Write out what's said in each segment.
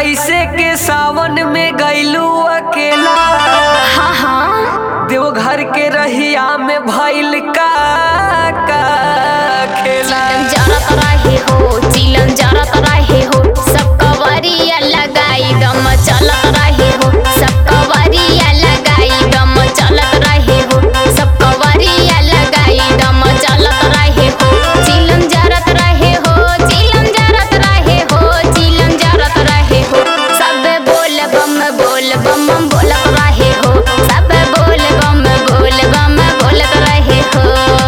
कैसे के सावन में गैलू अकेला हाँ हाँ देवघर के रहिया में भइल का का खेला चिलम जरत रहे हो चिलम जरत रहे हो सब कवरिया लगाई दम चलत रहे हो सब कवरिया लगाई दम चलत रहे हो सब कवरिया लगाई दम चलत रहे हो चिलम जरत रहे हो चिलम जरत रहे हो चिलम जरत रहे हो सब बोल बम बोल बम बोलत रहे हो सब बोल बम बोल बम बोलत रहे हो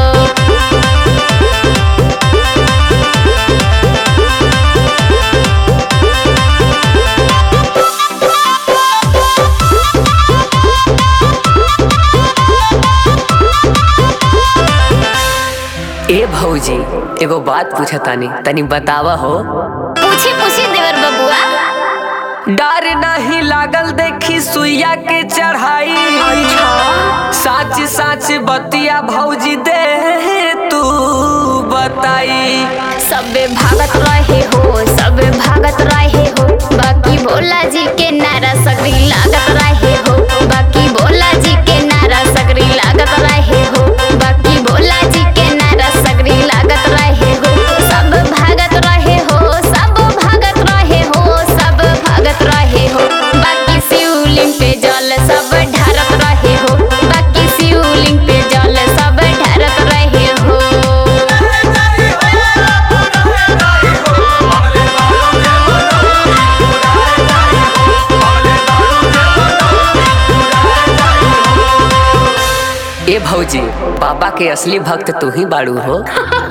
ए भौजी एगो बात पूछा तानी तनी बतावा हो पूछी पूछी देवर बबुआ डर नहीं लागल देखी सुइया के चढ़ाई साच साच बतिया भौजी दे तू बताई सबे भागत रहे हो सबे भागत रहे हो बाकी भोला जी के नारा सगरी लागत रहे हो बाकी भोला जी के नारा सगरी लागत रहे हो बाकी भोला जी के नारा सगरी लागत रहे हो सब भागत रहे हो सब भागत रहे हो सब भागत रहे हो बाकी शिवलिंग पे जल सब ढारत रहे हो बाकी शिवलिंग पे जल सब ढारत रहे हो ए भौजी बाबा के असली भक्त तू ही बाड़ू हो